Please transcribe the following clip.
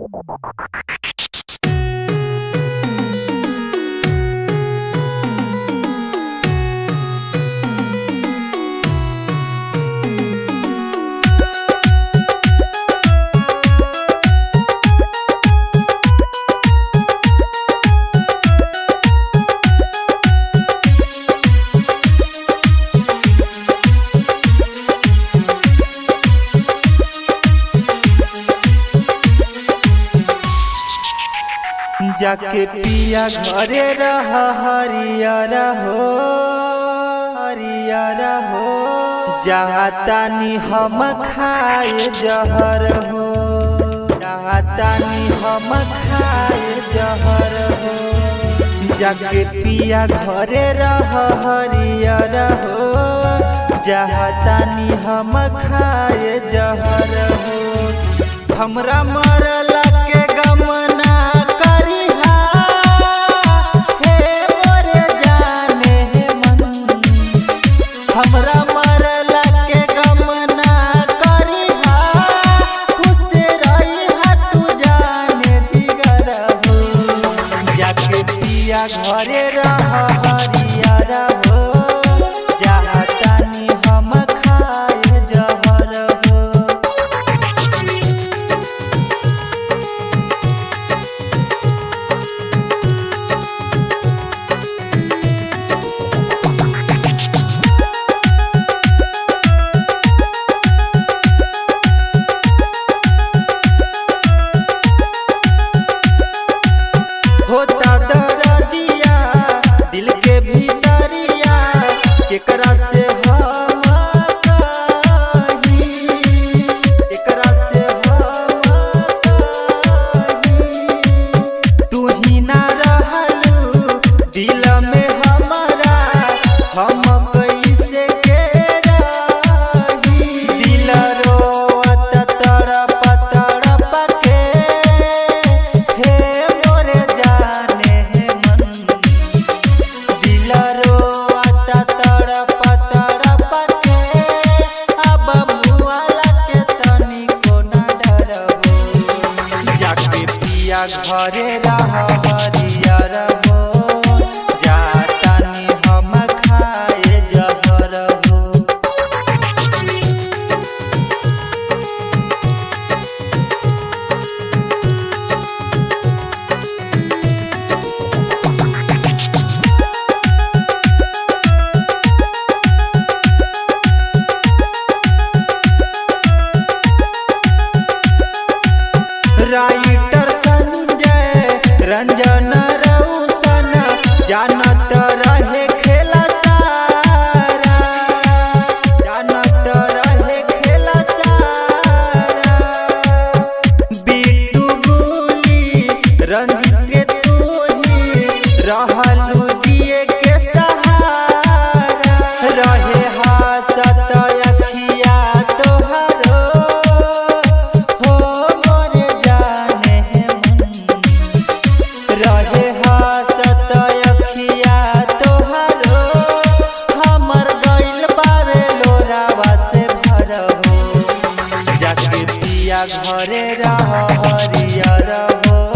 जाके पिया घरे रह हरियर हो हरियर हो जहाँ तानी हम खाए जहर हो जहाँ तानी हम खाए जहर हो जाके पिया घरे रह हरियर हो जहाँ तानी हम खाए जहर हो हमरा मरला के गमना करिहा हे मोरे जाने हे मन हमरा मरला के गमना करिहा खुश रहिहा तू जाने जिगर हो जाके पिया घरे रह हरियर हो जहाँ तानी हम खाए जहर हो होता दरदिया दिल के भीतरिया केकरा से हम कही केकरा से हम कही तू ही ना रहलू दिल में हमारा हम कैसे के रही दिल रोवत तड़प तड़प के हे मोरे जाने हे मन दिल रोवत तड़प तड़प के अब मुआला के तनिको न डरबो जाके पिया घरे रह हरियर हो जातानी हम खाए जहर हो राइटर संजय रंजन रौशन जानत रहे खेला सारा जानत रहे खेला सारा बिट्टू गुली रंजित के तू ही रहलू जिए के सहारा रहे हासत अखिया तोहरो हो मोरे जाने हे मन रहे हासत अखिया तोहरो हमर गइल बावे लोरावा से भरहो जाके पिया घरे रह हरियर हो